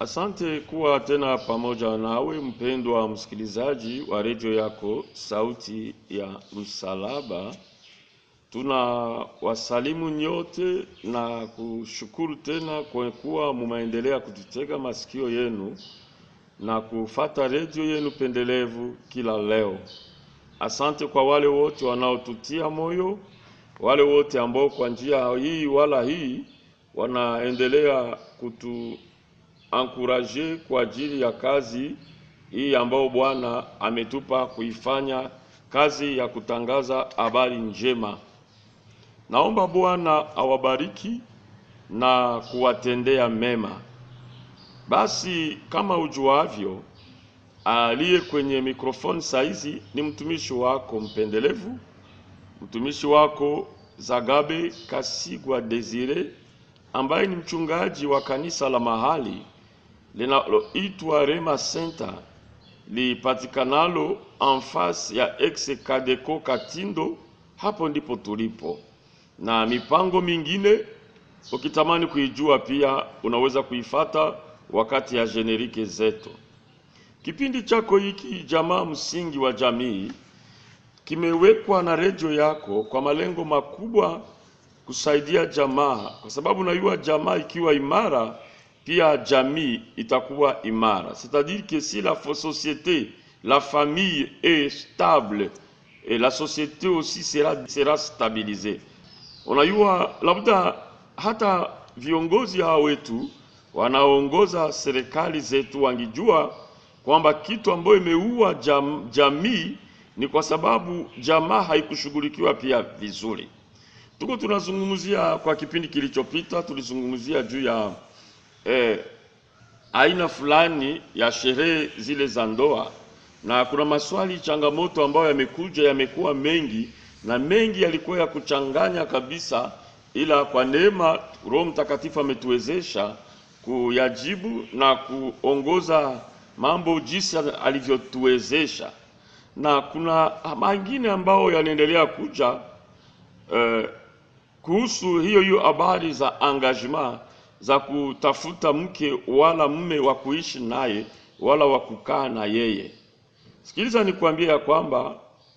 Asante kuwa tena pamoja nawe mpendwa msikilizaji wa redio yako Sauti ya Msalaba. Tuna wasalimu nyote na kushukuru tena kwa kuwa mumaendelea kututega masikio yenu na kufata redio yenu pendelevu kila leo. Asante kwa wale wote wanaotutia moyo, wale wote ambao kwa njia hii wala hii wanaendelea kutu ankuraje kwa ajili ya kazi hii ambayo Bwana ametupa kuifanya, kazi ya kutangaza habari njema. Naomba Bwana awabariki na kuwatendea mema. Basi kama ujuavyo, aliye kwenye mikrofoni saizi ni mtumishi wako mpendelevu, mtumishi wako Zagabe Kasigwa Desire, ambaye ni mchungaji wa kanisa la mahali linaloitwa Rema Center lipatikanalo en face ya ex Kadeco Katindo. Hapo ndipo tulipo, na mipango mingine ukitamani kuijua pia unaweza kuifata wakati ya generike zetu. Kipindi chako hiki jamaa msingi wa jamii kimewekwa na redio yako kwa malengo makubwa kusaidia jamaa, kwa sababu najua jamaa ikiwa imara pia jamii itakuwa imara. C'est-à-dire que si la société, la famille est stable et la société aussi sera, sera stabilisée. Unajua, labda hata viongozi hao wetu wanaoongoza serikali zetu wangijua kwamba kitu ambayo imeua jam, jamii ni kwa sababu jamaa haikushughulikiwa pia vizuri. Tuko tunazungumzia kwa kipindi kilichopita, tulizungumzia juu ya eh, aina fulani ya sherehe zile za ndoa, na kuna maswali changamoto ambayo yamekuja yamekuwa mengi na mengi yalikuwa ya kuchanganya kabisa, ila kwa neema Roho Mtakatifu ametuwezesha kuyajibu na kuongoza mambo jinsi alivyotuwezesha, na kuna mengine ambayo yanaendelea kuja eh, kuhusu hiyo hiyo habari za engagement za kutafuta mke wala mume wa kuishi naye wala wa kukaa na yeye. Sikiliza nikwambie ya kwamba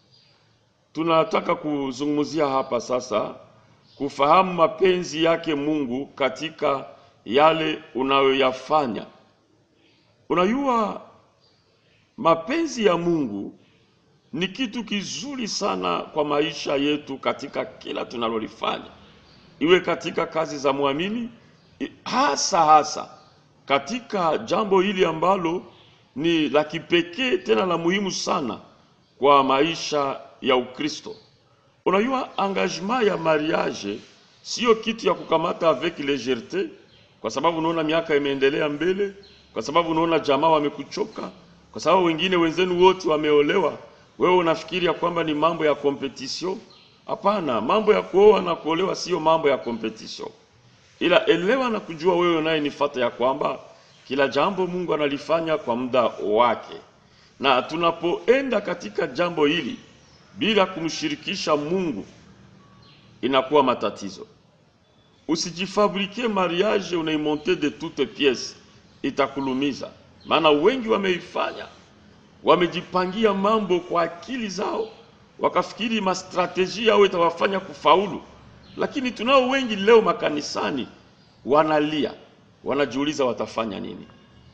tunataka kuzungumzia hapa sasa kufahamu mapenzi yake Mungu katika yale unayoyafanya. Unajua, mapenzi ya Mungu ni kitu kizuri sana kwa maisha yetu katika kila tunalolifanya, iwe katika kazi za mwamini hasa hasa katika jambo hili ambalo ni la kipekee tena la muhimu sana kwa maisha ya Ukristo. Unajua, engagement ya mariage sio kitu ya kukamata avec légèreté, kwa sababu unaona miaka imeendelea mbele, kwa sababu unaona jamaa wamekuchoka, kwa sababu wengine wenzenu wote wameolewa, wewe unafikiria kwamba ni mambo ya competition. Hapana, mambo ya kuoa na kuolewa sio mambo ya competition ila elewa na kujua wewe naye nifata ya kwamba kila jambo Mungu analifanya kwa muda wake, na tunapoenda katika jambo hili bila kumshirikisha Mungu inakuwa matatizo. Usijifabrike mariage unaimonte de toute piece, itakulumiza. Maana wengi wameifanya, wamejipangia mambo kwa akili zao, wakafikiri mastrateji yao itawafanya kufaulu lakini tunao wengi leo makanisani wanalia, wanajiuliza watafanya nini.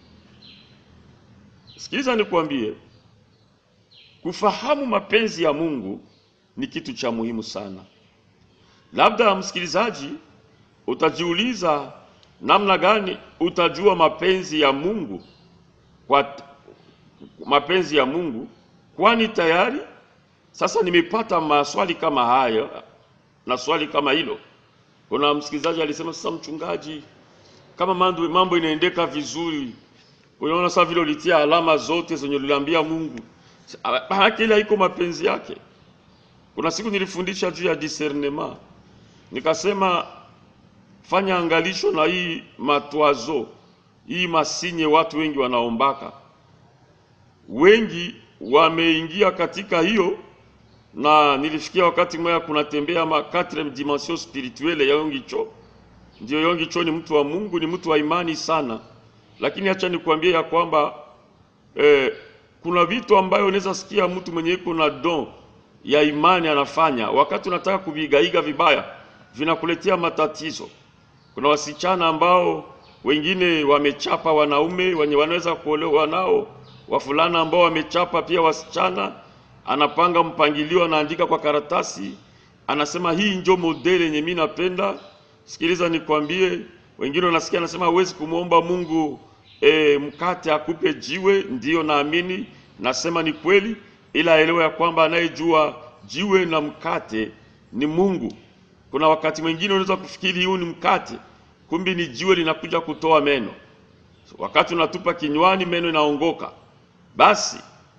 Sikiliza nikwambie, kufahamu mapenzi ya Mungu ni kitu cha muhimu sana. Labda msikilizaji, utajiuliza namna gani utajua mapenzi ya Mungu kwa mapenzi ya Mungu, kwani tayari sasa nimepata maswali kama hayo na swali kama hilo. Kuna msikilizaji alisema, sasa mchungaji, kama mambo, mambo inaendeka vizuri, unaona sasa vile ulitia alama zote zenye uliambia Mungu, maanake ile haiko mapenzi yake. Kuna siku nilifundisha juu ya discernement, nikasema fanya angalisho na hii matwazo hii masinye watu wengi wanaombaka, wengi wameingia katika hiyo na nilifikia wakati mmoja kunatembea ma quatrième dimension spirituelle ya Yongicho. Ndio Yongicho ni mtu wa Mungu, ni mtu wa imani sana, lakini acha nikwambie ya kwamba eh, kuna vitu ambayo unaweza sikia mtu mwenye iko na don ya imani anafanya, wakati unataka kuvigaiga vibaya vinakuletea matatizo. Kuna wasichana ambao wengine wamechapa wanaume wenye wanaweza kuolewa nao, wafulana ambao wamechapa pia wasichana. Anapanga mpangilio, anaandika kwa karatasi, anasema hii njo modeli yenye mimi napenda. Sikiliza nikwambie, wengine wanasikia anasema huwezi kumwomba Mungu e, mkate akupe jiwe. Ndiyo, naamini nasema ni kweli, ila elewa ya kwamba anayejua jiwe na mkate ni Mungu. Kuna wakati mwingine unaweza kufikiri huu ni mkate, kumbi ni jiwe linakuja kutoa meno. Wakati unatupa kinywani, meno inaongoka. Basi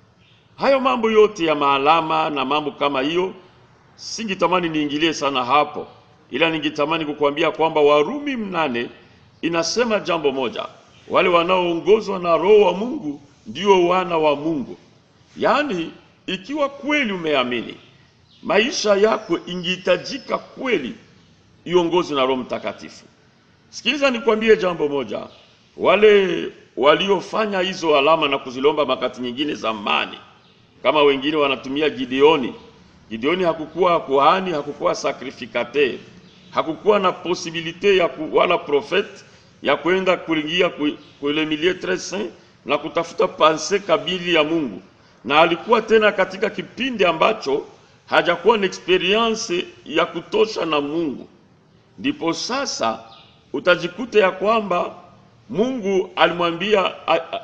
hayo mambo yote ya maalama na mambo kama hiyo, singitamani niingilie sana hapo, ila ningitamani kukuambia kwamba Warumi mnane inasema jambo moja, wale wanaoongozwa na Roho wa Mungu ndio wana wa Mungu. Yaani, ikiwa kweli umeamini maisha yako ingihitajika kweli iongozwe na Roho Mtakatifu. Sikiliza nikwambie jambo moja, wale waliofanya hizo alama na kuzilomba makati nyingine zamani, kama wengine wanatumia Gideoni. Gideoni hakukuwa kuhani, hakukuwa sacrificateur, hakukuwa na posibilite ya ku, wala profete ya kwenda kuingia kule milieu tres saint na kutafuta panse kabili ya Mungu, na alikuwa tena katika kipindi ambacho hajakuwa na experience ya kutosha na Mungu. Ndipo sasa utajikuta ya kwamba Mungu alimwambia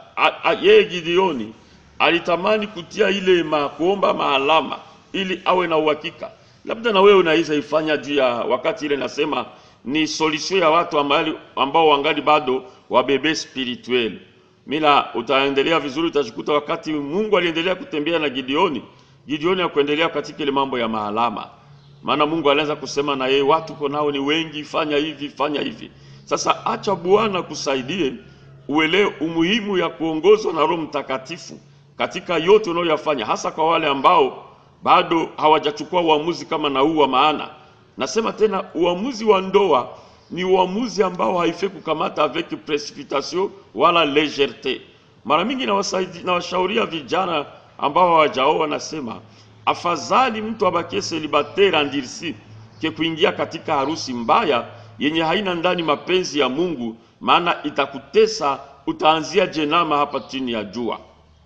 yeye Gideoni alitamani kutia ile ma, kuomba maalama ili awe na uhakika. Labda na wewe unaweza ifanya juu ya wakati ile, nasema ni solution ya watu ambao, ambao wangali bado wabebe spirituel. Mila utaendelea vizuri, utajikuta wakati Mungu aliendelea kutembea na Gideoni Gideoni hakuendelea katika ile mambo ya maalama, maana Mungu alianza kusema na yeye, watu uko nao ni wengi, fanya hivi fanya hivi. Sasa acha Bwana kusaidie uelewe umuhimu ya kuongozwa na Roho Mtakatifu katika yote unayoyafanya, hasa kwa wale ambao bado hawajachukua uamuzi kama na huu wa maana. Nasema tena, uamuzi wa ndoa ni uamuzi ambao haifai kukamata avec precipitation wala légèreté. Mara mingi nawasaidia, nawashauria vijana ambao hawajaoa, nasema afadhali mtu abakie celibatere andirisi ke kuingia katika harusi mbaya yenye haina ndani mapenzi ya Mungu, maana itakutesa, utaanzia jenama hapa chini ya jua.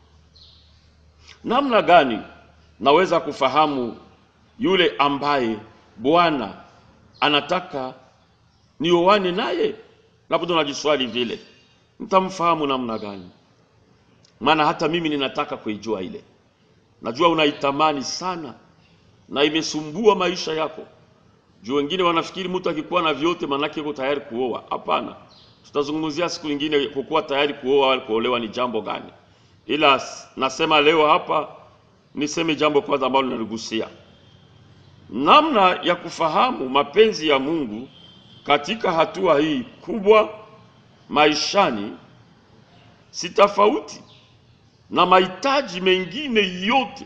Namna gani naweza kufahamu yule ambaye Bwana anataka nioane naye? Labda unajiswali vile, nitamfahamu namna gani? Maana hata mimi ninataka kuijua ile, najua unaitamani sana na imesumbua maisha yako. Juu wengine wanafikiri mtu akikuwa na vyote manake yuko tayari kuoa. Hapana, tutazungumzia siku nyingine kukuwa tayari kuoa au kuolewa ni jambo gani, ila nasema leo hapa niseme jambo kwanza ambalo linaligusia namna ya kufahamu mapenzi ya Mungu katika hatua hii kubwa maishani, si tofauti na mahitaji mengine yote,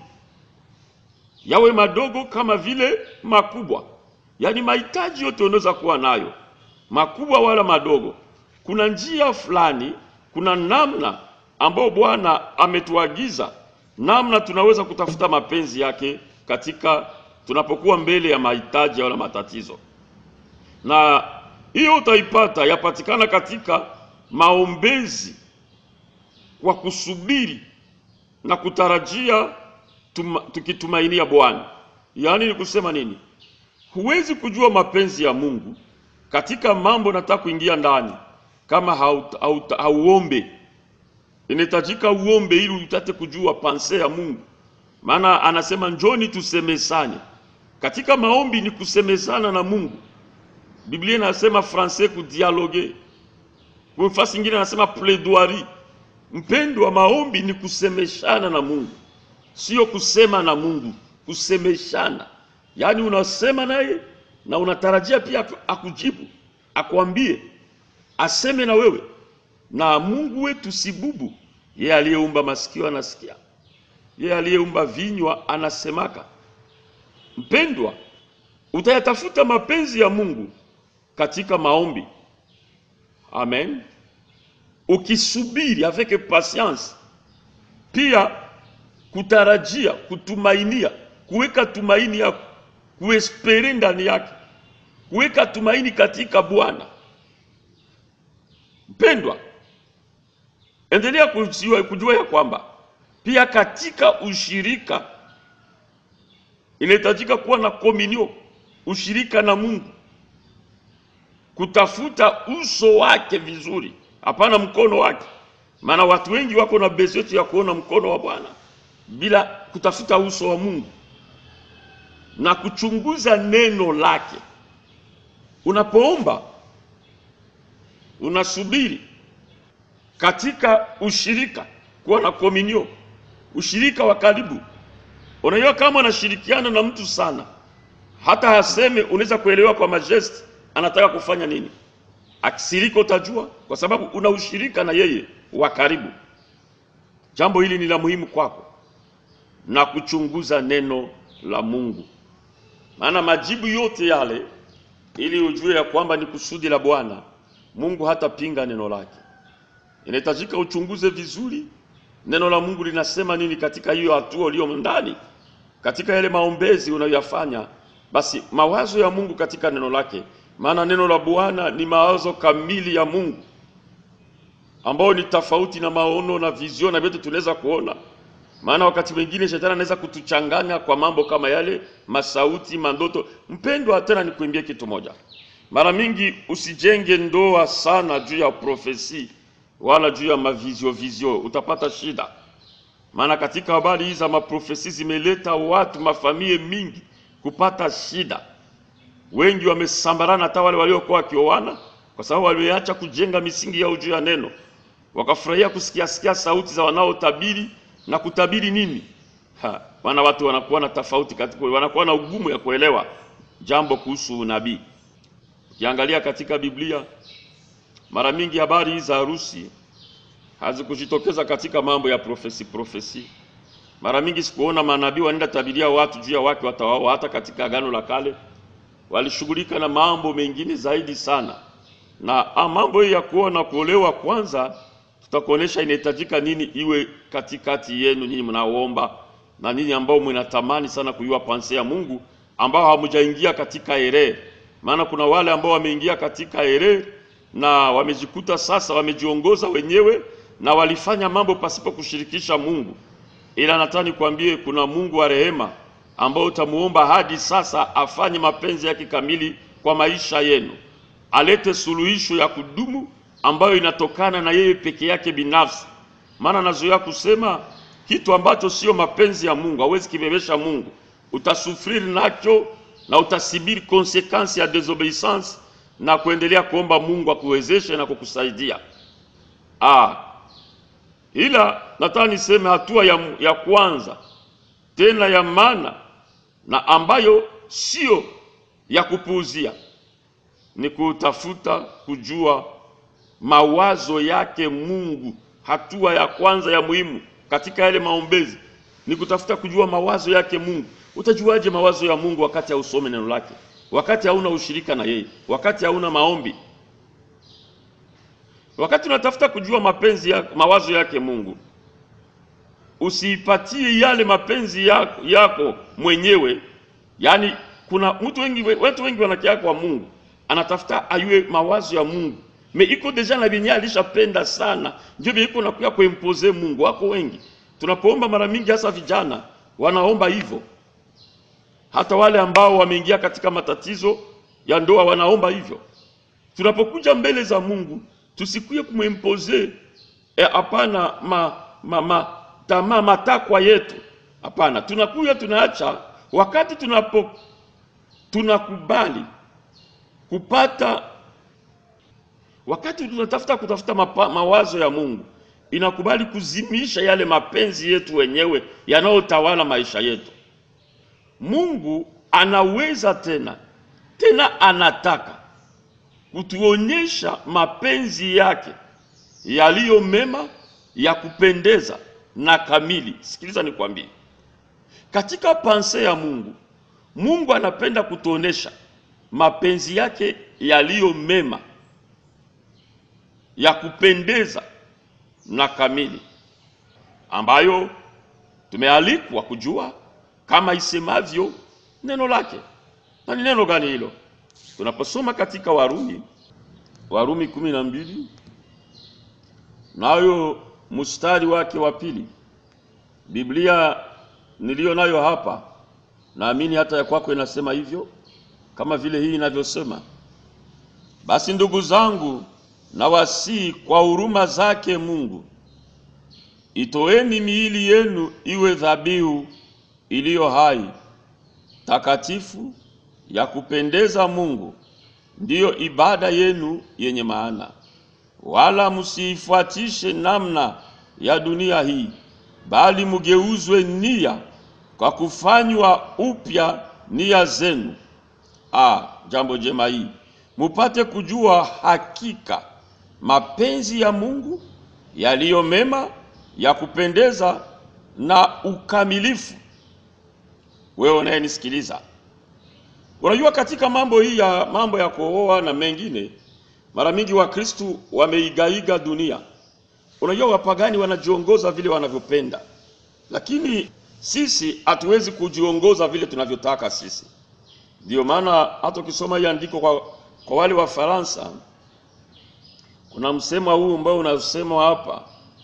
yawe madogo kama vile makubwa. Yaani mahitaji yote unaweza kuwa nayo, makubwa wala madogo. Kuna njia fulani, kuna namna ambayo Bwana ametuagiza namna tunaweza kutafuta mapenzi yake katika tunapokuwa mbele ya mahitaji wala matatizo, na hiyo utaipata yapatikana katika maombezi kwa kusubiri na kutarajia tuma, tukitumainia Bwana. Yaani ni kusema nini? Huwezi kujua mapenzi ya Mungu katika mambo nataka kuingia ndani kama hauombe. Inahitajika uombe ili utate kujua panse ya Mungu, maana anasema njoni tusemesane. Katika maombi ni kusemezana na Mungu. Biblia inasema francais kudialogue, kwa nafasi nyingine anasema plaidoirie. Mpendo wa maombi ni kusemeshana na Mungu, sio kusema na Mungu, kusemeshana. Yaani unasema naye na unatarajia pia akujibu, akwambie, aseme na wewe. Na Mungu wetu si bubu, yeye aliyeumba masikio anasikia, yeye aliyeumba vinywa anasemaka. Mpendwa, utayatafuta mapenzi ya Mungu katika maombi. Amen. ukisubiri avec patience, pia kutarajia, kutumainia, kuweka tumaini yako, kuespere ndani yake, kuweka tumaini katika Bwana. Mpendwa, endelea kujua, kujua ya kwamba pia katika ushirika inahitajika kuwa na komunio, ushirika na Mungu, kutafuta uso wake vizuri, hapana mkono wake. Maana watu wengi wako na bezeti ya kuona mkono wa Bwana bila kutafuta uso wa Mungu na kuchunguza neno lake. Unapoomba unasubiri katika ushirika, kuwa na komunio, ushirika wa karibu. Unajua, kama unashirikiana na mtu sana, hata haseme, unaweza kuelewa kwa majesti anataka kufanya nini. Akisirika utajua, kwa sababu una ushirika na yeye wa karibu. Jambo hili ni la muhimu kwako, na kuchunguza neno la Mungu, maana majibu yote yale, ili ujue ya kwamba ni kusudi la Bwana. Mungu hatapinga neno lake. Inahitajika uchunguze vizuri neno la Mungu linasema nini katika hiyo hatua uliyo ndani, katika yale maombezi unayoyafanya. Basi mawazo ya Mungu katika neno lake, maana neno la Bwana ni mawazo kamili ya Mungu ambao ni tofauti na maono na vizion na vyote tunaweza kuona. Maana wakati mwingine shetani anaweza kutuchanganya kwa mambo kama yale, masauti, mandoto. Mpendwa, tena nikuambie kitu moja, mara mingi usijenge ndoa sana juu ya profesi wala juu ya mavizio vizio, utapata shida. Maana katika habari hizi za maprofesi zimeleta watu mafamilie mingi kupata shida. Wengi wamesambarana, hata wale waliokuwa wakioana, kwa sababu waliacha kujenga misingi yao juu ya neno, wakafurahia kusikia sikia sauti za wanaotabiri na kutabiri nini. Ha, wana watu wanakuwa na tofauti katika, wanakuwa na ugumu ya kuelewa jambo kuhusu unabii. Ukiangalia katika Biblia mara mingi habari za harusi hazikujitokeza katika mambo ya profesi profesi. Mara mingi sikuona manabii wanaenda tabiria watu juu ya wake watawao. Hata katika Agano la Kale walishughulika na mambo mengine zaidi sana, na ah, mambo hii ya kuona kuolewa kwanza, tutakuonesha inahitajika nini iwe katikati yenu nyinyi mnaoomba na ninyi ambao mnatamani sana kujua panse ya Mungu, ambao hamujaingia katika ere. Maana kuna wale ambao wameingia katika ere na wamejikuta sasa wamejiongoza wenyewe na walifanya mambo pasipo kushirikisha Mungu. Ila nataka nikwambie kuna Mungu wa rehema ambao utamuomba hadi sasa afanye mapenzi yake kamili kwa maisha yenu, alete suluhisho ya kudumu ambayo inatokana na yeye peke yake binafsi. Maana nazoea kusema kitu ambacho sio mapenzi ya Mungu hawezi kibebesha Mungu, utasufiri nacho na utasibiri konsekansi ya desobedience na kuendelea kuomba Mungu akuwezeshe na kukusaidia. Ah, ila nataka niseme hatua ya, ya kwanza tena ya maana na ambayo sio ya kupuuzia ni kutafuta kujua mawazo yake Mungu. Hatua ya kwanza ya muhimu katika yale maombezi ni kutafuta kujua mawazo yake Mungu. Utajuaje mawazo ya Mungu wakati hausome neno lake, wakati hauna ushirika na yeye, wakati hauna maombi? Wakati unatafuta kujua mapenzi ya, mawazo yake Mungu, usiipatie yale mapenzi yako, yako mwenyewe. Yaani kuna mtu wengi, watu wengi wanakia kwa Mungu, anatafuta ayue mawazo ya Mungu me iko deja na vyenye alishapenda sana, ndio vile iko nakuya kuimpose Mungu. Wako wengi tunapoomba, mara mingi hasa vijana wanaomba hivyo, hata wale ambao wameingia katika matatizo ya ndoa wanaomba hivyo. Tunapokuja mbele za Mungu tusikuye kumwimpose hapana, e, ma, ma, ma, tamaa matakwa yetu hapana. Tunakuya tunaacha, wakati tunapo tunakubali kupata wakati tunatafuta kutafuta mapa, mawazo ya Mungu inakubali kuzimisha yale mapenzi yetu wenyewe yanayotawala maisha yetu. Mungu anaweza tena tena anataka kutuonyesha mapenzi yake yaliyo mema ya kupendeza na kamili. Sikiliza nikwambie, katika panse ya Mungu, Mungu anapenda kutuonesha mapenzi yake yaliyo mema ya kupendeza na kamili ambayo tumealikwa kujua kama isemavyo neno lake. Na ni neno gani hilo? Tunaposoma katika Warumi, Warumi kumi na mbili nayo mstari wake wa pili, Biblia niliyo nayo hapa, naamini hata ya kwako inasema hivyo, kama vile hii inavyosema: basi ndugu zangu, nawasihi kwa huruma zake Mungu, itoeni miili yenu iwe dhabihu iliyo hai, takatifu, ya kupendeza Mungu, ndiyo ibada yenu yenye maana. Wala msiifuatishe namna ya dunia hii, bali mugeuzwe nia kwa kufanywa upya nia zenu. Ah, jambo jema hii mupate kujua hakika mapenzi ya Mungu yaliyo mema, ya kupendeza na ukamilifu. Wewe unayenisikiliza, unajua katika mambo hii ya mambo ya kuoa na mengine, mara mingi Wakristu wameigaiga dunia. Unajua wapagani wanajiongoza vile wanavyopenda, lakini sisi hatuwezi kujiongoza vile tunavyotaka sisi. Ndio maana hata ukisoma hii andiko kwa, kwa wale wa Faransa kuna msemo huu ambao unasemwa hapa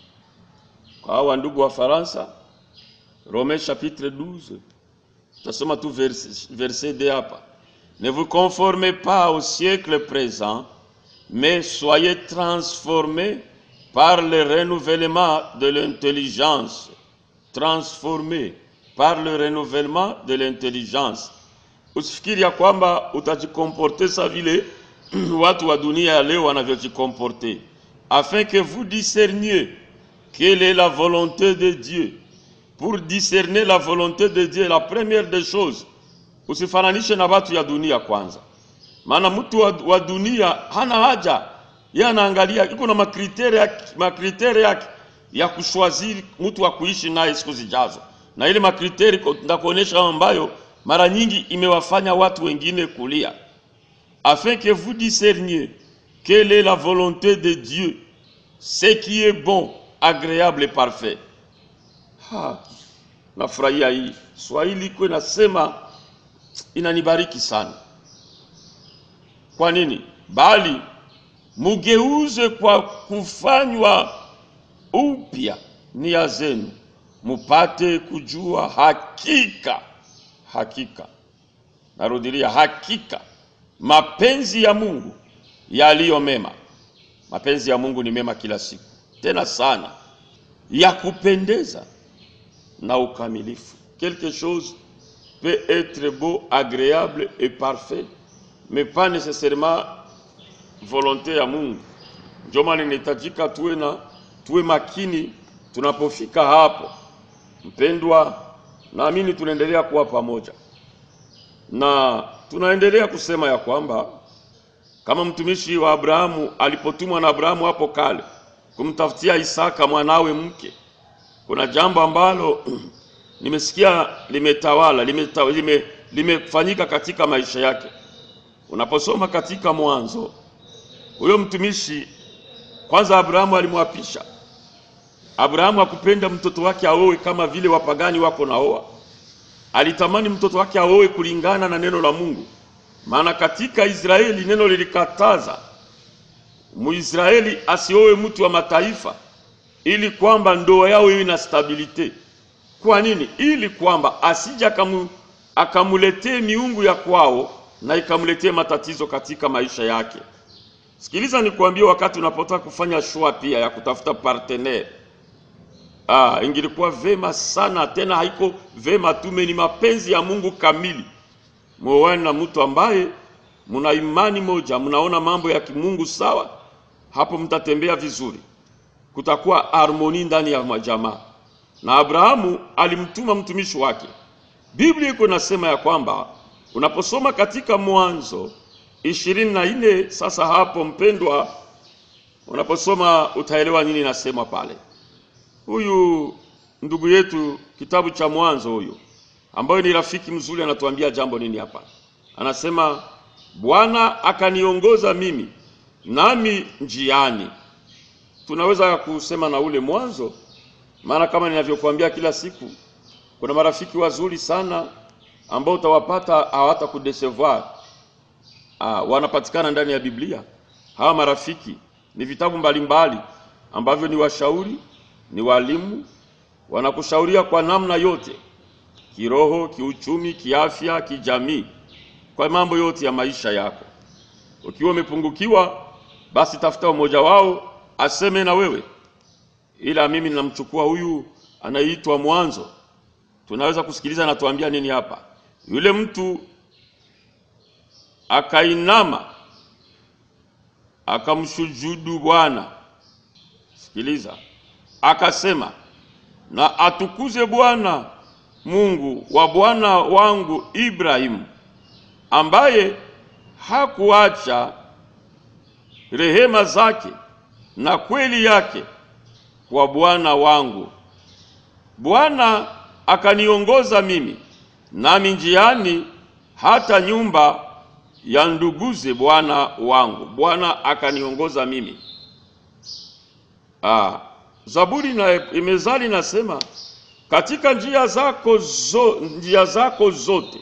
kwa hawa ndugu wa Faransa, Rome chapitre 12 tasoma tu verset, verset de hapa, ne vous conformez pas au siècle présent mais soyez transformés par le renouvellement de l'intelligence transformés par le renouvellement de l'intelligence. Usifikiri ya kwamba utajikomporte sa vile watu wa dunia ya leo wanavyojikomporte, afin que vous discerniez quelle est la volonté de Dieu. Pour discerner la volonté de Dieu, la première des choses, usifananishe na watu ya dunia kwanza, maana mtu wa, wa dunia hana haja, yeye anaangalia, iko na makriteri yake, makriteri yake ya kushwaziri mtu wa kuishi naye siku zijazo, na ile makriteri ndakuonyesha ambayo mara nyingi imewafanya watu wengine kulia, afin que vous discerniez quelle est la volonté de Dieu, ce qui est bon, agréable et parfait. Ha, nafurahia hii Swahili iko inasema, inanibariki sana. Kwa nini? Bali mugeuze kwa kufanywa upya nia zenu, mupate kujua hakika hakika, narudilia, hakika mapenzi ya Mungu yaliyo mema. Mapenzi ya Mungu ni mema kila siku, tena sana, ya kupendeza na ukamilifu. Quelque chose peut être beau, agréable et parfait, mais pas nécessairement volonté ya Mungu. Ndio maana inahitajika tuwe na tuwe makini tunapofika hapo. Mpendwa, naamini tunaendelea kuwa pamoja na tunaendelea kusema ya kwamba kama mtumishi wa Abrahamu alipotumwa na Abrahamu hapo kale kumtafutia Isaka mwanawe mke, kuna jambo ambalo nimesikia limetawala limeta, lime, limefanyika katika maisha yake. Unaposoma katika Mwanzo, huyo mtumishi kwanza, Abrahamu alimwapisha. Abrahamu hakupenda mtoto wake aoe kama vile wapagani wako naoa. Alitamani mtoto wake aoe kulingana na neno la Mungu, maana katika Israeli neno lilikataza Muisraeli asioe mtu wa mataifa, ili kwamba ndoa yao iwe na stabilite. Kwa nini? Ili kwamba asija akamu, akamuletee miungu ya kwao na ikamuletee matatizo katika maisha yake. Sikiliza nikwambie, wakati unapotaka kufanya shua pia ya kutafuta partenaire Ah, ingilikuwa vema sana tena, haiko vema tume, ni mapenzi ya Mungu kamili, muoane na mtu ambaye muna imani moja, mnaona mambo ya kimungu sawa, hapo mtatembea vizuri, kutakuwa harmoni ndani ya majamaa. Na Abrahamu alimtuma mtumishi wake. Biblia iko nasema ya kwamba unaposoma katika Mwanzo ishirini na nne sasa hapo mpendwa, unaposoma utaelewa nini nasema pale huyu ndugu yetu kitabu cha Mwanzo huyu ambayo ni rafiki mzuri anatuambia jambo nini hapa? Anasema Bwana akaniongoza mimi nami njiani tunaweza kusema na ule mwanzo, maana kama ninavyokuambia kila siku, kuna marafiki wazuri sana ambao utawapata hawata kudesevoir. Ah, wanapatikana ndani ya Biblia. Hawa marafiki ni vitabu mbalimbali ambavyo ni washauri, ni walimu, wanakushauria kwa namna yote, kiroho, kiuchumi, kiafya, kijamii, kwa mambo yote ya maisha yako. Ukiwa umepungukiwa, basi tafuta mmoja wao aseme na wewe. Ila mimi ninamchukua huyu anaitwa Mwanzo, tunaweza kusikiliza anatuambia nini hapa. Yule mtu akainama akamshujudu Bwana. Sikiliza, akasema, na atukuze Bwana Mungu wa bwana wangu Ibrahimu, ambaye hakuacha rehema zake na kweli yake kwa bwana wangu. Bwana akaniongoza mimi nami njiani hata nyumba ya nduguze bwana wangu. Bwana akaniongoza mimi. Ah, Zaburi na Mezali nasema katika njia zako zo, njia zako zote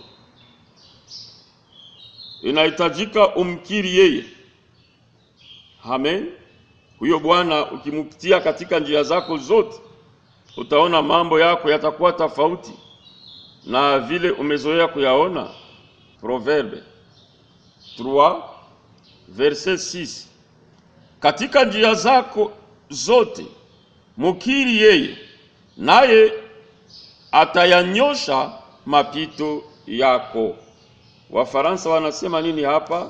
inahitajika umkiri yeye. Amen. Huyo Bwana ukimpitia katika njia zako zote, utaona mambo yako yatakuwa tofauti na vile umezoea kuyaona. Proverbe 3 verset 6, katika njia zako zote mukiri yeye, naye atayanyosha mapito yako. Wafaransa wanasema nini hapa?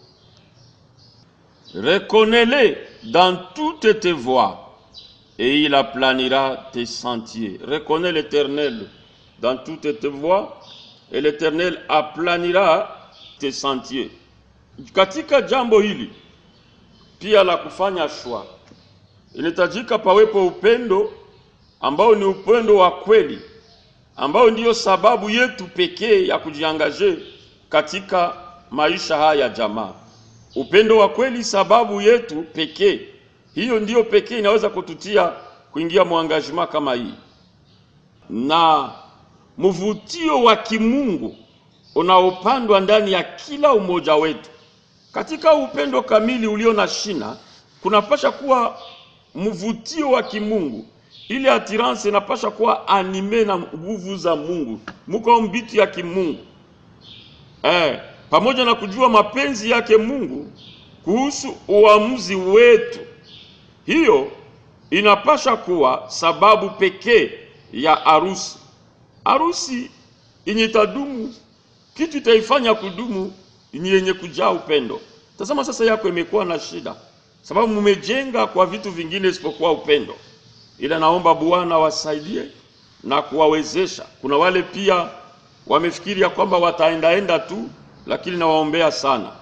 Reconnais-le dans toutes tes voies et il aplanira tes sentiers. Reconnais l'Éternel dans toutes tes voies et l'Éternel aplanira tes sentiers. Katika jambo hili pia la kufanya shwa, inahitajika pawepo upendo ambao ni upendo wa kweli, ambao ndiyo sababu yetu pekee ya kujiangaje katika maisha haya ya jamaa. Upendo wa kweli sababu yetu pekee, hiyo ndiyo pekee inaweza kututia kuingia mwangajima kama hii, na mvutio wa kimungu unaopandwa ndani ya kila umoja wetu katika upendo kamili ulio na shina, kunapasha kuwa mvutio wa kimungu. Ile atirance inapasha kuwa anime na nguvu za Mungu, muko mbitu ya kimungu eh, pamoja na kujua mapenzi yake Mungu kuhusu uamuzi wetu. Hiyo inapasha kuwa sababu pekee ya harusi. Harusi yenye itadumu, kitu itaifanya kudumu ni yenye kujaa upendo. Tazama sasa, yako imekuwa na shida sababu mumejenga kwa vitu vingine isipokuwa upendo. Ila naomba Bwana wasaidie na kuwawezesha. Kuna wale pia wamefikiria kwamba wataendaenda tu, lakini nawaombea sana.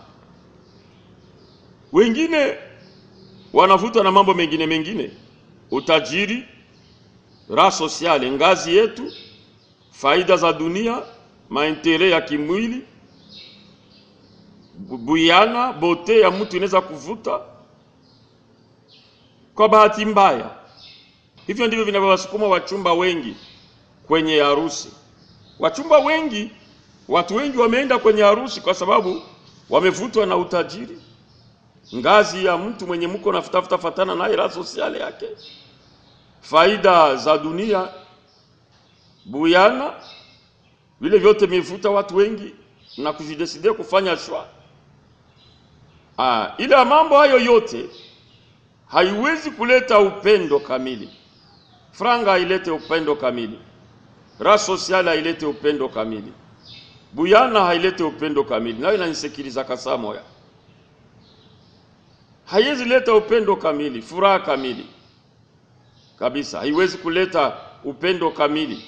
Wengine wanavutwa na mambo mengine mengine, utajiri, raha sosiale, ngazi yetu, faida za dunia, maentere ya kimwili, buyana, bote ya mtu inaweza kuvuta. Kwa bahati mbaya, hivyo ndivyo vinavyowasukuma wachumba wengi kwenye harusi. Wachumba wengi, watu wengi wameenda kwenye harusi kwa sababu wamevutwa na utajiri, ngazi ya mtu mwenye mko nafutafuta fatana naye, raha sosiale yake, faida za dunia, buyana, vile vyote vimevuta watu wengi na kujidesidia kufanya shwa. Ah, ila mambo hayo yote haiwezi kuleta upendo kamili. Franga hailete upendo kamili, raha sosiale hailete upendo kamili, buyana hailete upendo kamili. Nayo inanisikiliza kasa moya, haiwezi leta upendo kamili, furaha kamili kabisa, haiwezi kuleta upendo kamili,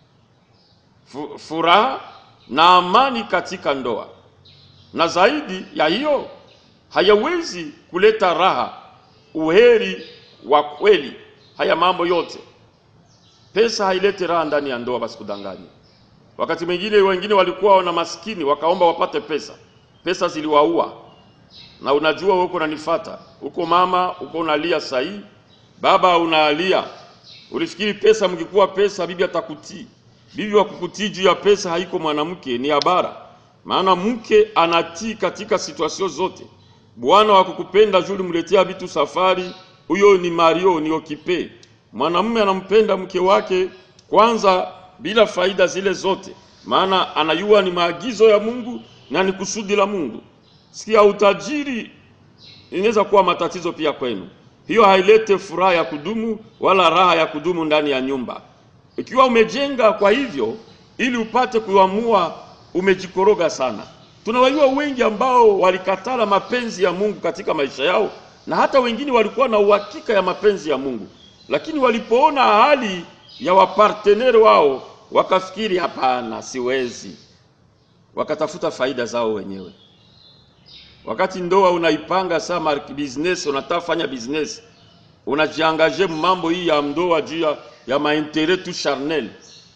furaha na amani katika ndoa, na zaidi ya hiyo hayawezi kuleta raha, uheri wa kweli. Haya mambo yote, pesa hailete raha ndani ya ndoa. Basi kudanganya, wakati mwingine wengine walikuwa wana maskini wakaomba wapate pesa, pesa ziliwaua. Na unajua wewe uko unanifata huko mama, uko unalia sahi, Baba unaalia, ulifikiri pesa, mngekuwa pesa bibi atakutii. Bibi wa kukutii juu ya pesa haiko mwanamke, ni habara. Maana mke anatii katika situasio zote. Bwana wa kukupenda juu ulimletea vitu safari, huyo ni Mario, ni okipe. Mwanamume anampenda mke wake kwanza bila faida zile zote, maana anajua ni maagizo ya Mungu na ni kusudi la Mungu. Sikia, utajiri inaweza kuwa matatizo pia kwenu. Hiyo hailete furaha ya kudumu wala raha ya kudumu ndani ya nyumba. Ikiwa umejenga kwa hivyo ili upate kuamua, umejikoroga sana. Tunawajua wengi ambao walikatala mapenzi ya Mungu katika maisha yao, na hata wengine walikuwa na uhakika ya mapenzi ya Mungu, lakini walipoona hali ya waparteneri wao wakafikiri, hapana, siwezi, wakatafuta faida zao wenyewe. Wakati ndoa unaipanga sama business, unataka fanya business, unajiangaje mambo hii ya ndoa juu ya, ya maintere tu charnel.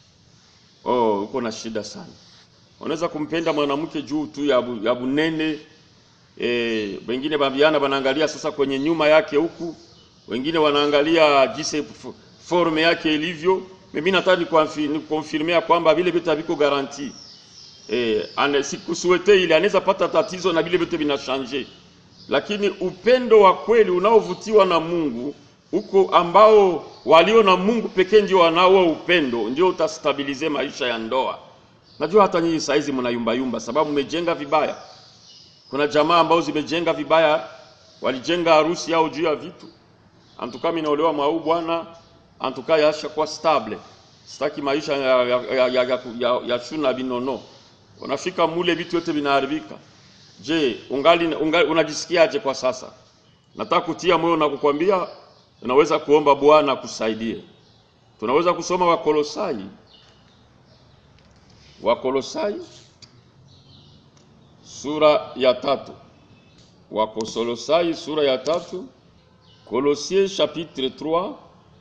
Oh, uko na shida sana. Unaweza kumpenda mwanamke juu tu ya, bu, ya bunene eh, wengine babiana wanaangalia sasa kwenye nyuma yake huku, wengine wanaangalia jinsi forme yake ilivyo. Mimi nataka nikonfirmea kwamba vile vitu haviko garanti eh, ane sikusuete ile anaweza pata tatizo na vile vyote vinashanje, lakini upendo wa kweli unaovutiwa na Mungu huko, ambao walio na Mungu pekee ndio wanao upendo, ndio utastabilize maisha ya ndoa. Najua hata nyinyi saizi mnayumba yumba sababu mmejenga vibaya. Kuna jamaa ambao zimejenga vibaya, walijenga harusi yao juu ya vitu. Antuka mimi naolewa mwau bwana, antuka yasha kwa stable. Sitaki maisha ya, ya, ya, ya, ya, ya, ya shuna binono unafika mule vitu vyote vinaharibika. Je, ungali, ungali unajisikiaje kwa sasa? Nataka kutia moyo na kukwambia unaweza kuomba Bwana akusaidie. Tunaweza kusoma Wakolosai, Wakolosai sura ya tatu, Wakolosai sura ya tatu, Colossiens chapitre 3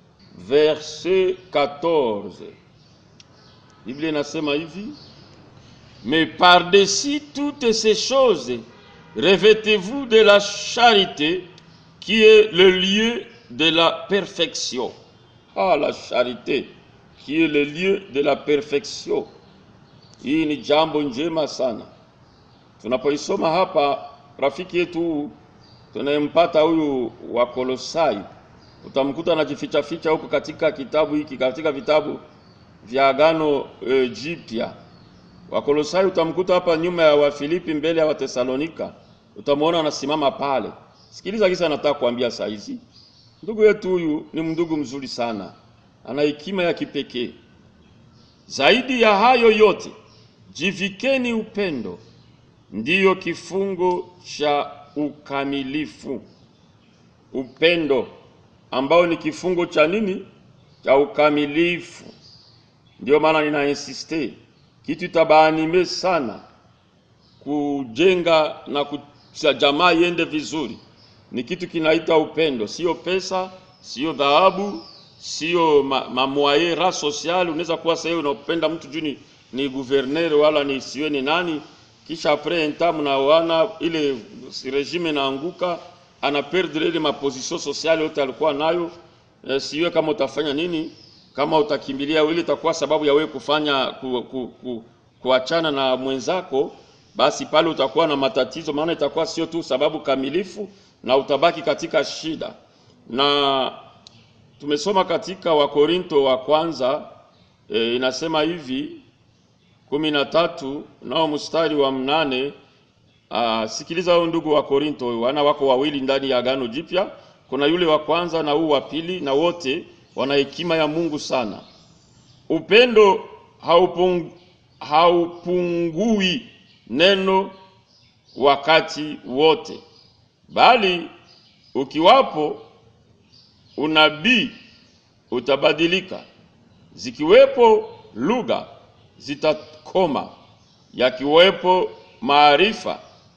verset 14. Biblia inasema hivi Mais par-dessus toutes ces choses, revêtez-vous de la charité qui est le lieu de la perfection. Ah, la charité qui est le lieu de la perfection. Hii ni jambo njema sana. Tunapoisoma hapa, rafiki yetu tunayempata huyu wa Kolosai, utamkuta anajificha ficha huko katika kitabu hiki, katika vitabu vya Agano e, Jipya Wakolosai utamkuta hapa nyuma ya Wafilipi, mbele ya Watesalonika, utamwona anasimama pale. Sikiliza kisa nataka kuambia saa hizi. Ndugu yetu huyu ni ndugu mzuri sana, ana hekima ya kipekee. Zaidi ya hayo yote, jivikeni upendo, ndiyo kifungo cha ukamilifu. Upendo ambao ni kifungo cha nini? Cha ukamilifu. Ndio maana nina insiste kitu tabaanime sana kujenga na kucha jamaa iende vizuri, ni kitu kinaita upendo, sio pesa, sio dhahabu, sio mamwaye ma ra social. Unaweza kuwa sasa unapenda mtu juu ni, ni guverner wala ni siwe ni nani, kisha apres enta mnaoana, ile regime naanguka, ana perdre ile maposition sociale yote alikuwa nayo. E, siwe kama utafanya nini kama utakimbilia ile itakuwa sababu ya wewe kufanya ku, ku, ku, kuachana na mwenzako, basi pale utakuwa na matatizo, maana itakuwa sio tu sababu kamilifu na utabaki katika shida. Na tumesoma katika Wakorinto wa kwanza e, inasema hivi kumi na tatu nao mstari wa mnane. Aa, sikiliza hao ndugu wa Korinto, wana wako wawili ndani ya Agano Jipya, kuna yule wa kwanza na huu wa pili, na wote wana hekima ya Mungu sana. Upendo haupung, haupungui neno wakati wote, bali ukiwapo unabii utabadilika, zikiwepo lugha zitakoma, yakiwepo maarifa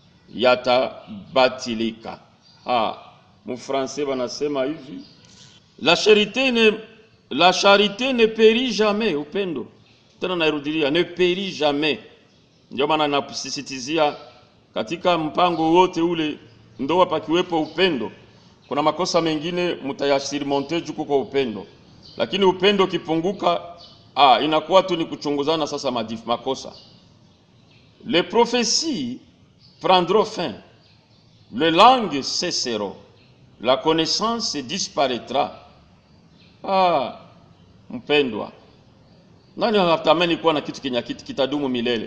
yatabatilika. Ha, mufranse wanasema hivi La charité ne, la charité ne périt jamais. Upendo tena nairudilia, ne périt jamais. Ndio maana nakusisitizia katika mpango wote ule, ndoa pakiwepo upendo, kuna makosa mengine mtayasirimonte juu kuko upendo, lakini upendo ukipunguka, ah, inakuwa tu ni kuchunguzana sasa madif, makosa. Les prophéties prendront fin, les langues cesseront, la connaissance disparaîtra. Ah, mpendwa, nani anatamani kuwa na kitu kenye kitu kitadumu milele?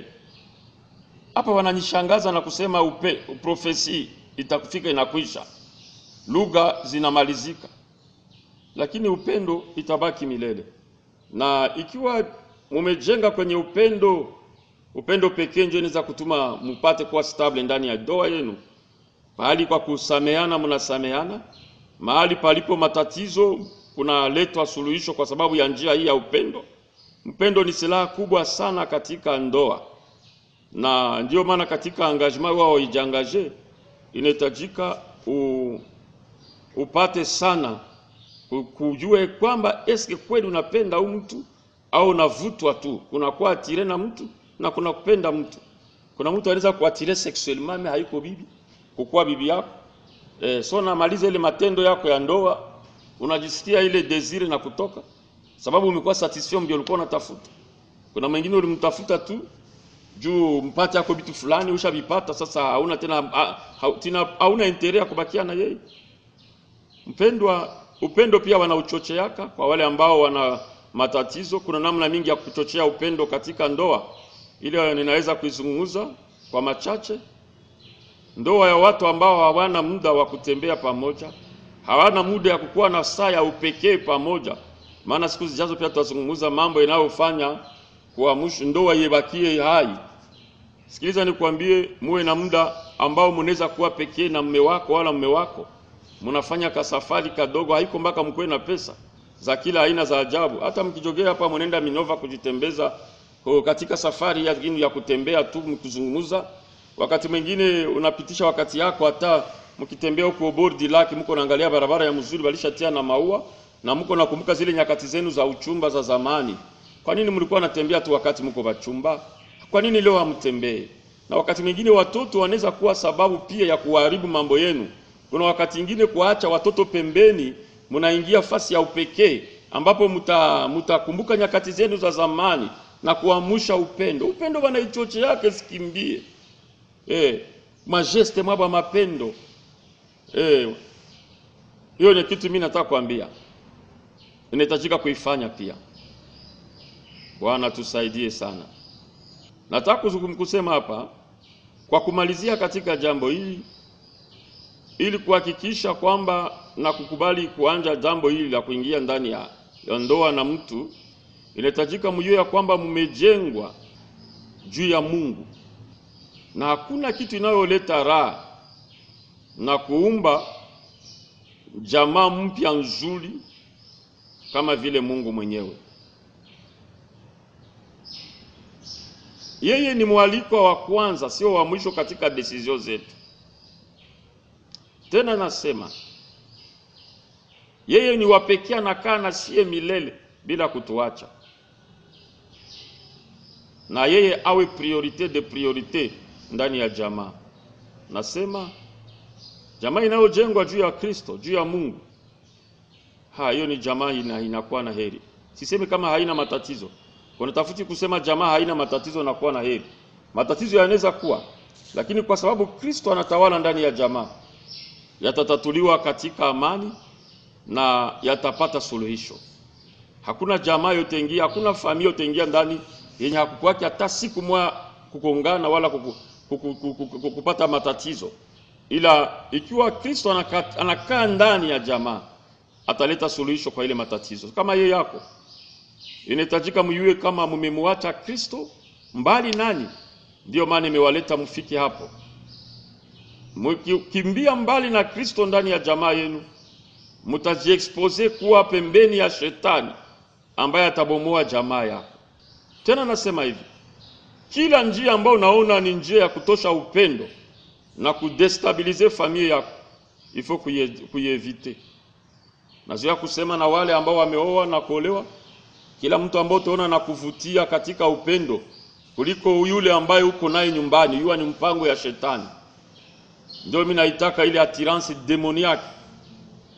Hapa wananishangaza na kusema upe, profesi itakufika inakwisha, lugha zinamalizika, lakini upendo itabaki milele. Na ikiwa mumejenga kwenye upendo, upendo pekee ndio inaweza kutuma mpate kuwa stable ndani ya ndoa yenu. Mahali kwa kusameana, mnasameana. Mahali palipo matatizo, kunaletwa suluhisho kwa sababu ya njia hii ya upendo. Upendo ni silaha kubwa sana katika ndoa na ndio maana katika engagement wao ijangaje inahitajika u, upate sana u- kujue kwamba eske kweli unapenda huyu mtu au unavutwa tu. Kuna kuwa atire na mtu na kuna kupenda mtu. Kuna mtu anaweza kuatire sexuellement mais haiko bibi kukuwa bibi yako eh, so namaliza ile matendo yako ya ndoa, unajisikia ile desire na kutoka, sababu umekuwa satisfait mbio ulikuwa unatafuta. Kuna mwingine ulimtafuta tu juu mpate yako vitu fulani ushavipata, sasa hauna tena ha, ha, tina, hauna intere ya kubakia na yeye. Mpendwa, upendo pia wanauchocheaka kwa wale ambao wana matatizo. Kuna namna mingi ya kuchochea upendo katika ndoa, ile ninaweza kuizungumza kwa machache. Ndoa ya watu ambao hawana muda wa kutembea pamoja, hawana muda ya kukuwa na saa ya upekee pamoja, maana siku zijazo pia tutazungumza mambo yanayofanya kuamsha ndoa ibakie hai. Sikiliza nikwambie, muwe na muda ambao mnaweza kuwa pekee na mme wako wala mme wako, mnafanya kasafari kadogo, haiko mpaka mkuwe na pesa za kila aina za ajabu. Hata mkijogea hapa, mnaenda Minova kujitembeza oh, katika safari ya, ya kutembea tu mkizungumza. Wakati mwingine unapitisha wakati yako hata mkitembea huko bordi lake, mko naangalia barabara ya mzuri walishatia na maua, na mko nakumbuka zile nyakati zenu za uchumba za zamani. Kwa nini mlikuwa natembea tu wakati mko bachumba? Kwa nini leo hamtembee? Na wakati mwingine watoto wanaweza kuwa sababu pia ya kuharibu mambo yenu. Kuna wakati mwingine kuacha watoto pembeni, mnaingia fasi ya upekee ambapo mta mtakumbuka nyakati zenu za zamani na kuamsha upendo. Upendo bana ichoche yake sikimbie. Eh, majeste mwaba mapendo. Eh, hiyo ni kitu mimi nataka kuambia. Inahitajika kuifanya pia. Bwana tusaidie sana. Nataka kuzungum- kusema hapa kwa kumalizia katika jambo hili, ili kuhakikisha kwamba na kukubali kuanja jambo hili la kuingia ndani ya, ya ndoa na mtu, inahitajika mjue ya kwamba mmejengwa juu ya Mungu na hakuna kitu inayoleta raha na kuumba jamaa mpya nzuri kama vile Mungu mwenyewe. Yeye ni mwalikwa wa kwanza, sio wa mwisho katika desizio zetu. Tena nasema yeye ni wa pekee, anakaa na sie milele bila kutuacha, na yeye awe priorite de priorite ndani ya jamaa. Nasema jamaa inayojengwa juu ya Kristo, juu ya Mungu, ha, hiyo ni jamaa ina, inakuwa na heri. Sisemi kama haina matatizo, kuna tafuti kusema jamaa haina matatizo na kuwa na heri. Matatizo yanaweza kuwa, lakini kwa sababu Kristo anatawala ndani ya jamaa, yatatatuliwa katika amani na yatapata suluhisho. Hakuna jamaa yote ingia, hakuna familia yote ingia ndani yenye hakukwake hata siku moja kukongana wala kuku, kuku, kuku, kuku, kupata matatizo, ila ikiwa Kristo anakaa anakaa ndani ya jamaa ataleta suluhisho kwa ile matatizo. Kama yeye yako inahitajika mjue kama mmemwacha Kristo mbali nani, ndiyo maana imewaleta mfike hapo. Mkikimbia mbali na Kristo ndani ya jamaa yenu, mtajiexpose kuwa pembeni ya shetani ambaye atabomoa jamaa yako. Tena nasema hivi, kila njia ambayo unaona ni njia ya kutosha upendo na kudestabilize familia yako, ifo kuievite. Nazoea kusema na wale ambao wameoa na kuolewa, kila mtu ambao utaona na kuvutia katika upendo kuliko yule ambaye uko naye nyumbani, huwa ni mpango ya shetani. Ndio mimi naitaka ile attirance demoniaque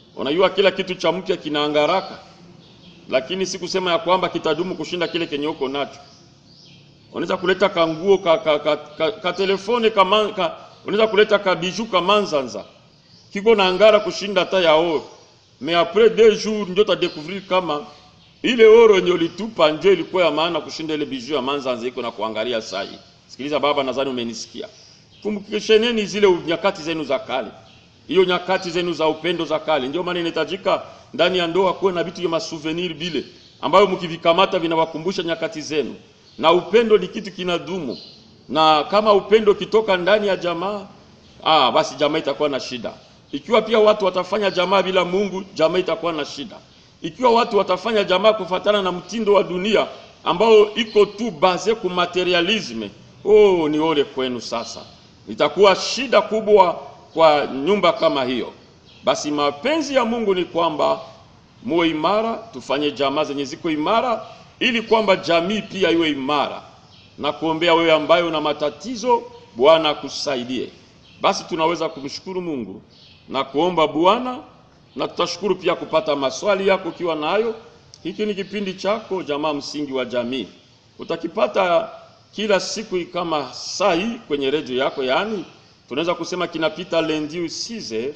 Unajua kila kitu cha mpya kinaangaraka, lakini si kusema ya kwamba kitadumu kushinda kile kenye uko nacho. Unaweza kuleta kanguo ka, ka, ka, ka, ka telefone kama ka, unaweza kuleta kabiju kamanzanza kiko na angara kushinda hata ya oro, mais après deux jours ndio utadécouvrir kama ile oro yenye ulitupa ndio ilikuwa ya maana kushinda ile biju ya manzanza iko na kuangalia sai. Sikiliza baba, nadhani umenisikia. Kumbukisheneni zile nyakati zenu za kale, hiyo nyakati zenu za upendo za kale. Ndio maana inahitajika ndani ya ndoa kuwe na vitu vya masouvenir bile ambayo mkivikamata vinawakumbusha nyakati zenu, na upendo ni kitu kinadumu, na kama upendo kitoka ndani ya jamaa ah, basi jamaa itakuwa na shida. Ikiwa pia watu watafanya jamaa bila Mungu, jamaa itakuwa na shida. Ikiwa watu watafanya jamaa kufatana na mtindo wa dunia ambao iko tu base ku materialisme, oh, ni ole kwenu sasa. Itakuwa shida kubwa kwa nyumba kama hiyo. Basi mapenzi ya Mungu ni kwamba muwe imara, tufanye jamaa zenye ziko imara, ili kwamba jamii pia iwe imara, na kuombea wewe ambaye una matatizo, Bwana akusaidie. Basi tunaweza kumshukuru Mungu na kuomba Bwana, na tutashukuru pia kupata maswali yako ukiwa nayo. Hiki ni kipindi chako jamaa msingi wa jamii, utakipata kila siku kama saa hii kwenye redio yako, yaani tunaweza kusema kinapita lundi 6h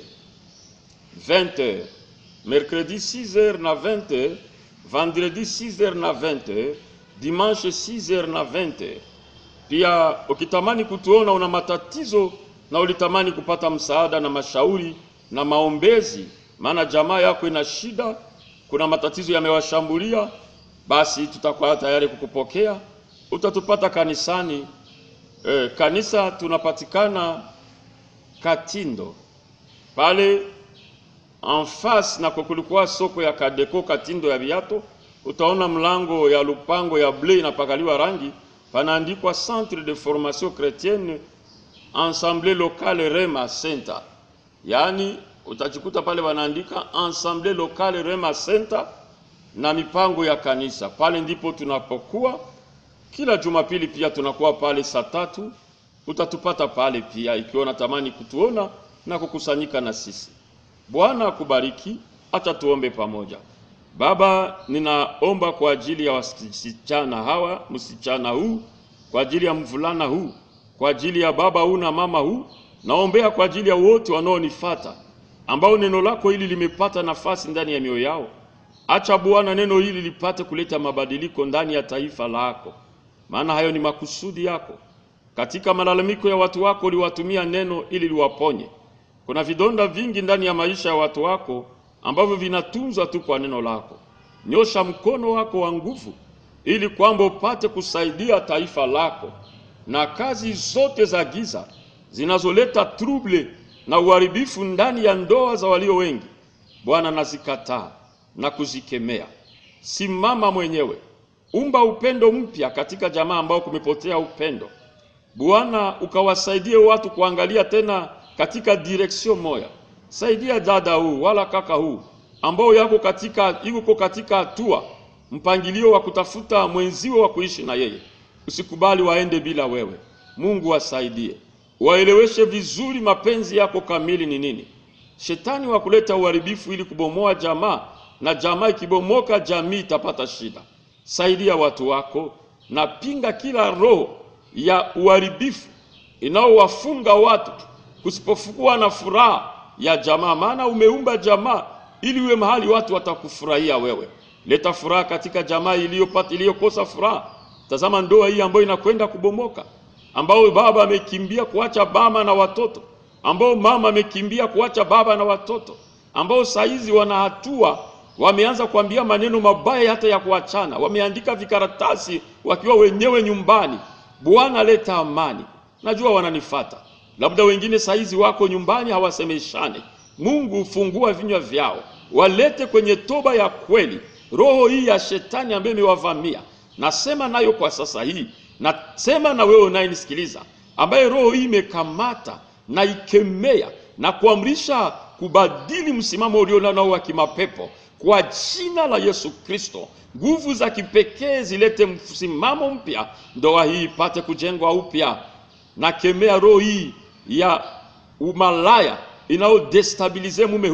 20h, mercredi 6h na 20h, vendredi 6h na 20h, dimanche 6h na 20h. Pia ukitamani kutuona una matatizo na ulitamani kupata msaada na mashauri na maombezi, maana jamaa yako ina shida, kuna matatizo yamewashambulia, basi tutakuwa tayari kukupokea. Utatupata kanisani. E, kanisa tunapatikana Katindo pale en face na kulikuwa soko ya Kadeko Katindo ya viato, utaona mlango ya lupango ya bleu inapakaliwa rangi, panaandikwa Centre de Formation Chrétienne Ensemble Locale Rema Center, yaani utajikuta pale wanaandika Ensemble Locale Rema Center na mipango ya kanisa. Pale ndipo tunapokuwa kila Jumapili, pia tunakuwa pale saa tatu. Utatupata pale pia ikiwa unatamani kutuona na kukusanyika na sisi. Bwana akubariki. Acha tuombe pamoja. Baba, ninaomba kwa ajili ya wasichana hawa, msichana huu, kwa ajili ya mvulana huu, kwa ajili ya baba huu na mama huu, naombea kwa ajili ya wote wanaonifata ambao neno lako hili limepata nafasi ndani ya mioyo yao. Acha Bwana neno hili lipate kuleta mabadiliko ndani ya taifa lako, maana hayo ni makusudi yako. Katika malalamiko ya watu wako uliwatumia neno ili liwaponye. Kuna vidonda vingi ndani ya maisha ya watu wako ambavyo vinatunzwa tu kwa neno lako. Nyosha mkono wako wa nguvu ili kwamba upate kusaidia taifa lako na kazi zote za giza zinazoleta trouble na uharibifu ndani ya ndoa za walio wengi. Bwana, nazikataa na kuzikemea. Simama mwenyewe, umba upendo mpya katika jamaa ambao kumepotea upendo. Bwana, ukawasaidie watu kuangalia tena katika direksio moja. Saidia dada huu wala kaka huu ambao yako katika yuko katika hatua mpangilio wa kutafuta mwenziwe wa kuishi na yeye. Usikubali waende bila wewe. Mungu wasaidie, waeleweshe vizuri mapenzi yako kamili ni nini. Shetani wa kuleta uharibifu ili kubomoa jamaa, na jamaa ikibomoka, jamii itapata shida. Saidia watu wako na pinga kila roho ya uharibifu inaowafunga watu kusipokuwa na furaha ya jamaa, maana umeumba jamaa ili uwe mahali watu watakufurahia wewe. Leta furaha katika jamaa iliyopata iliyokosa furaha. Tazama ndoa hii ambayo inakwenda kubomoka, ambao baba amekimbia kuacha mama na watoto, ambao mama amekimbia kuacha baba na watoto, ambao saizi wana hatua wameanza kuambia maneno mabaya hata ya kuachana, wameandika vikaratasi wakiwa wenyewe nyumbani. Bwana, leta amani. Najua wananifata, labda wengine saizi wako nyumbani hawasemeshane. Mungu, ufungua vinywa vyao, walete kwenye toba ya kweli roho hii ya shetani ambayo imewavamia. Nasema nayo kwa sasa hii, nasema na wewe unayenisikiliza, ambaye roho hii imekamata na ikemea na kuamrisha kubadili msimamo ulio nao wa kimapepo kwa jina la Yesu Kristo. Nguvu za kipekee zilete msimamo mpya, ndoa hii ipate kujengwa upya. Nakemea roho hii ya umalaya inayodestabilize mume huu,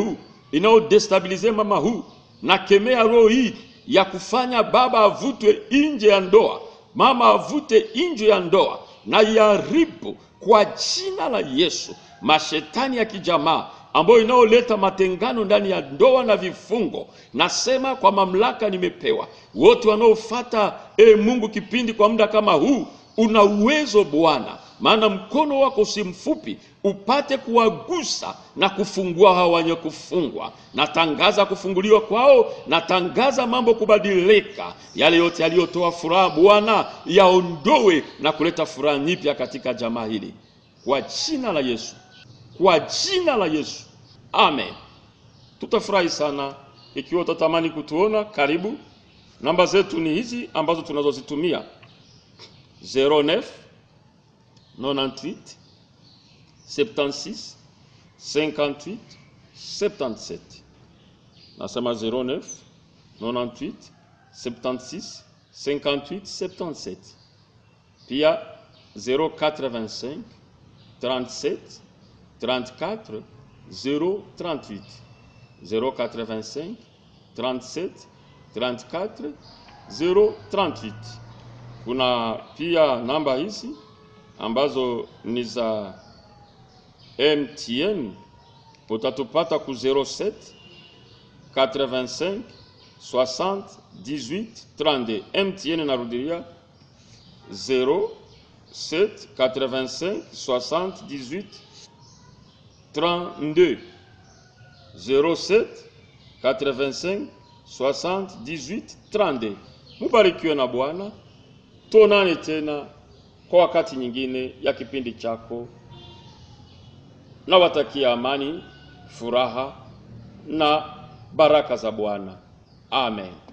inayodestabilize mama huu, na kemea roho hii ya kufanya baba avutwe nje ya ndoa, mama avute nje ya ndoa, na iharibu kwa jina la Yesu mashetani ya kijamaa ambayo inayoleta matengano ndani ya ndoa na vifungo. Nasema kwa mamlaka nimepewa, wote wanaofata e Mungu kipindi kwa muda kama huu, una uwezo Bwana, maana mkono wako si mfupi, upate kuwagusa na kufungua hawa wenye kufungwa. Natangaza kufunguliwa kwao, natangaza mambo kubadilika. Yale yote yaliyotoa furaha Bwana yaondowe na kuleta furaha nyipya katika jamaa hili, kwa jina la Yesu kwa jina la Yesu, amen. Tutafurahi sana ikiwa utatamani kutuona. Karibu, namba zetu ni hizi ambazo tunazozitumia 09 98 76 58 77. Nasema 09 98 76 58 77, pia 085 37 34 038 085 37 34 038. Kuna pia namba hizi ambazo ni za MTN, utatupata ku 07 85 60 18 32. MTN narudilia 07 85 60 18 32 07 85 60 18 32. Mubarikiwe na Bwana, tuonane tena kwa wakati nyingine ya kipindi chako. Nawatakia amani, furaha na baraka za Bwana. Amen.